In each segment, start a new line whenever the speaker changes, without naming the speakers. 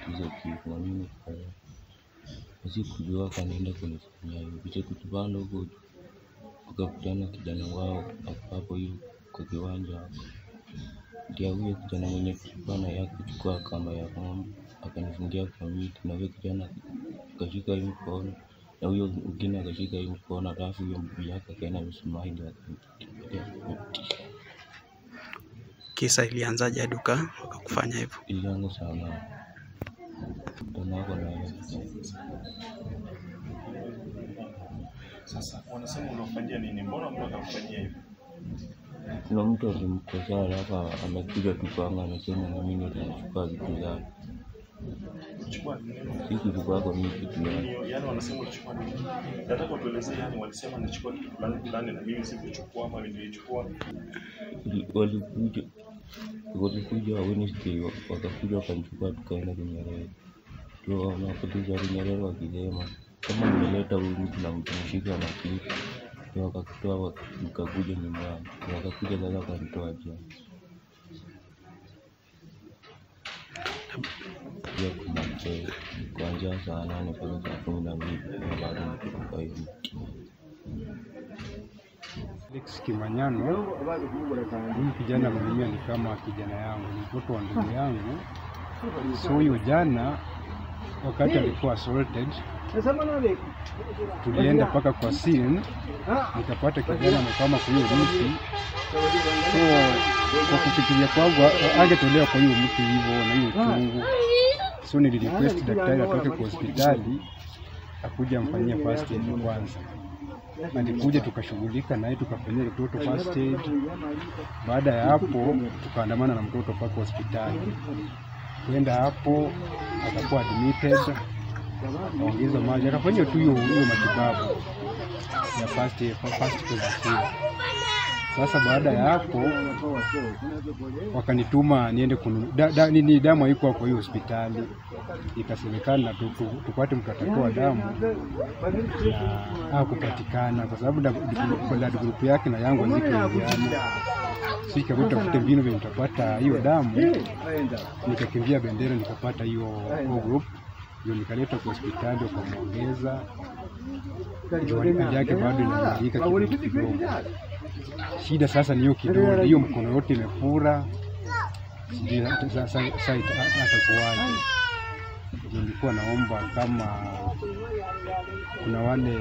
tatizo kifo na mimi nikafanya sikujua kanaenda kunifanyia hivyo kisha kutupanda huko juu wakakutana kijana wao hapo hapo hiyo kwa kiwanja hapo ndio huyo kijana mwenye tulikuwa na yake kuchukua kamba ya ng'ombe akanifungia kwa miti na huyo kijana akashika hii mkono na huyo mwingine akashika hii mkono alafu huyo mguu yake akaenda misumari ndio akanipiga
Kisa ilianzaje hadi uka- wakakufanya hivyo?
ilianza sana tanako na
Sasa wanasema unafanyia nini? Mbona mtu akamfanyia hivyo?
kuna mtu alimkosea alafu amekuja tu kwangu amesema na mimi nitachukua vitu zake
Chukua nini?
si kitu kwako mimi kitu yake
Yaani- Yaani wanasema ulichukua nini? Nataka utuelezee, yani walisema nichukua kitu fulani fulani na mimi sikuchukua ama nilichukua.
Wali- walikuja walikuja Wednesday wa- wakakuja wakanichukua tukaenda Kinyerere ndio wanapotiza Kinyerere wakisema kama nimeleta huyu mtu na mtumshika na kitu ndio wakakutoa wak- nikakuja nyumbani ndio wakakuja sasa wakanitoa jana pia kuna mchele kuanzia saa nane mpaka saa kumi na mbili na bado niko kwa hiyo
Alex Kimanyano, huyu kijana mwenyewe ni kama kijana yangu, ni mtoto wa ndugu yangu. So huyo jana wakati alikuwa assaulted, tulienda mpaka kwa scene, nikapata kijana amekwama kwa hiyo mti. So kwa kufikiria kwangu a- angetolewa kwa hiyo mti hivyo na hiyo chungu, so nilirequest daktari atoke kwa hospitali akuja amfanyia first aid kwanza alikuja tukashughulika naye tukafanyia mtoto first aid. Baada ya hapo tukaandamana na mtoto mpaka hospitali. Kwenda hapo akakuwa admitted, akaongezwa maji, akafanyia tu hiyo hiyo matibabu ya first aid, first aid. Sasa baada ya hapo wakanituma niende kunu da, da, nini damu haikuwa kwa hiyo hospitali, ikasemekana tu, tu, tupate mtu atatoa damu na hakupatikana kwa sababu da- da- blood group yake na yangu hazikuingiana. So ikabidi tafute mbinu vile nitapata hiyo damu, nikakimbia Bendera nikapata hiyo O group, ndio nikaleta kwa hospitali wakamwongeza, ndio hali yake bado inaimarika kidogo kidogo. Shida sasa ni hiyo kidole, hiyo mkono yote imefura, sijui hata sasa sasa ita- atakuwaje. Ndio nilikuwa naomba kama kuna wale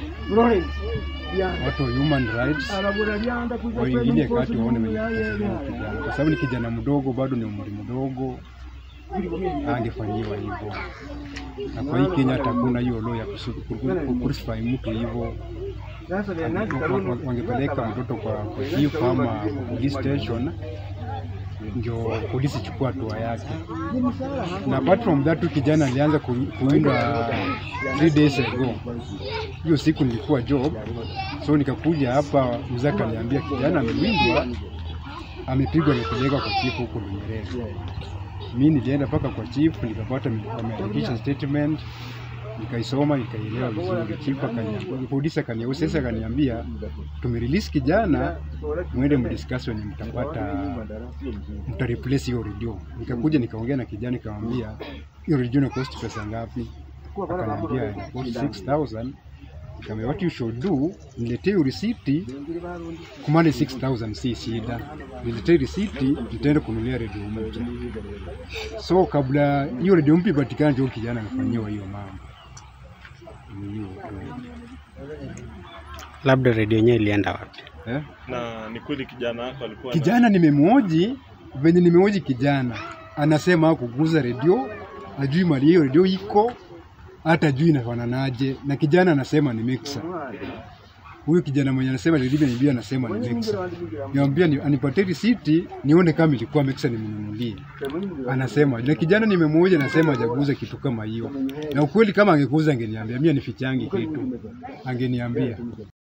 watu wa human rights waingilie kati waone wenye kutetea huyu kijana, kwa sababu ni kijana mdogo, bado ni umri mdogo, angefanyiwa hivyo. Na kwa hii Kenya hata hakuna hiyo law ya kusu- ku- ku- kucrucify mtu hivyo wa- wa- wangepeleka mtoto kwa kwa chief ama police station ndio polisi chukua hatua yake. Na apart from that, huyu kijana alianza ku- kuwindwa three days ago. Hiyo siku nilikuwa job, so nikakuja hapa, mzee akaniambia kijana amewindwa, amepigwa, amepelekwa kwa chief huko Lunyerere. Mi nilienda mpaka kwa chief, nikapata wameandikisha statement nikaisoma nikaielewa vizuri. Chief akaniambia, polisi akaniambia, sasa akaniambia tumerelease kijana, mwende mdiscuss wenye mtapata mta replace hiyo radio. Nikakuja nikaongea na kijana nikamwambia hiyo radio ina cost pesa ngapi? Akaniambia ina cost 6000 Nikamwambia what you should do, niletee hiyo risiti, kumane 6000 si shida. Niletee risiti, nitaenda kununulia radio mpya. So kabla hiyo radio mpya ipatikane, ndio kijana amefanyiwa hiyo mambo. Ni hiyo tu.
Labda redio yenyewe ilienda wapi?
Eh?
Na ni kweli kijana wako alikuwa na-
Kijana nimemwoji venye nimemwoji kijana, anasema kuguza redio, ajui mali hiyo redio iko, hata ajui inafananaje, na kijana anasema ni mixer. Huyu kijana mwenye anasema redio ni anasema ni mixer. Niambia ni, anipatie risiti nione kama ilikuwa mixer nimnunulie. Anasema na kijana nimemwoja, anasema hajaguza kitu kama hiyo, na ukweli kama angekuza angeniambia, mimi nifichangi kitu, angeniambia